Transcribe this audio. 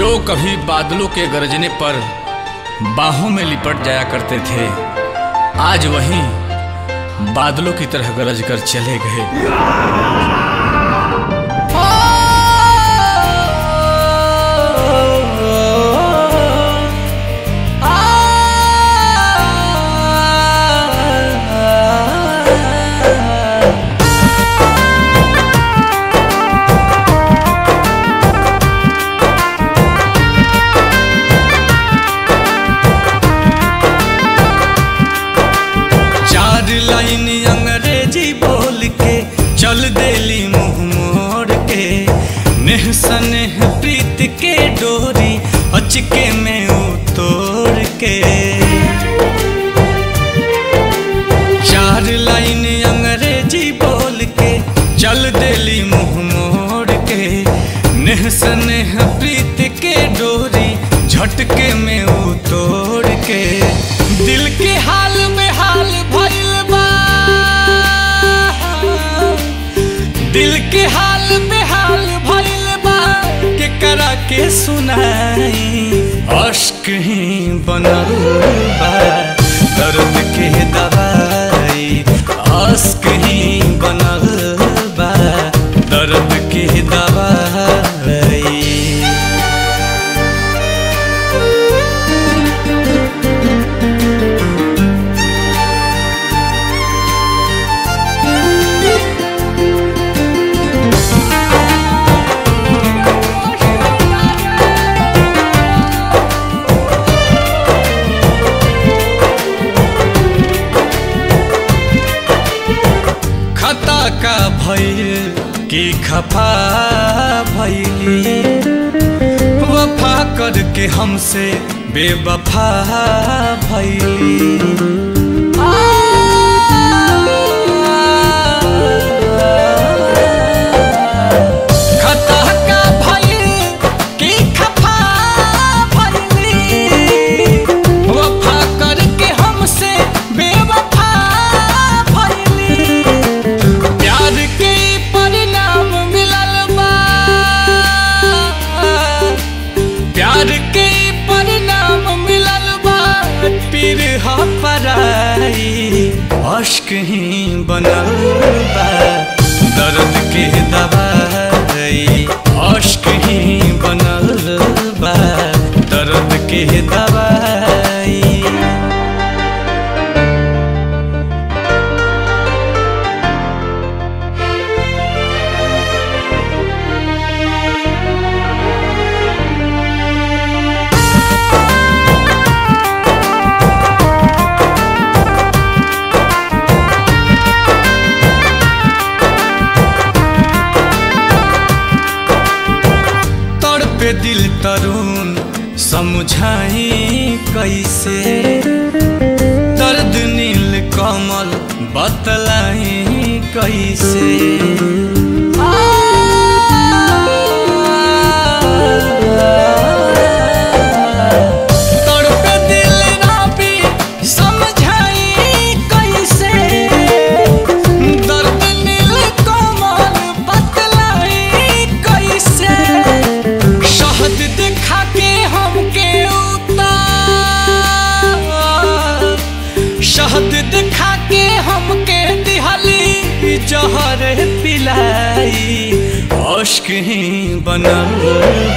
जो कभी बादलों के गरजने पर बाहों में लिपट जाया करते थे आज वही बादलों की तरह गरज कर चले गए चार लाइन अंग्रेजी बोल के चल देली मुंह मोड़ के नेह सनेह प्रीत के डोरी अचके में उतोड़ के चार लाइन अंग्रेजी बोल के चल देली मुंह मोड़ के नेह सनेह प्रीत के डोरी झटके में उतोड़ के दिल के हाल में हाल भइल बा दिल के हाल में हाल भइल बा के करा के सुनाई अश्क ही बनल बा दर्द के दवाई अश्क ही बनल बा दर्द के दवाई खता का भइल कि खफा भइली वफा करके हमसे बेवफा भइली खता का भइल कि खफा भइली वफा करके हमसे बेवफा भइली प्यार के परिणाम मिलल बा प्यार के परिणाम मिलल बा पीर ह पराई अश्क ही बनल बा दर्द के दवाई अश्क ही बनल बा दर्द के दवाई तड़पे दिल तरुण समझाई कैसे दर्द नील कमल बतलाई कैसे तड़पे दिल राबी समझाई कैसे दर्द नील कमल बतलाई कैसे शहद दिखा के हमके उतार शहद दिखा के हमके दिहली जहर पिलाई अश्क ही बनल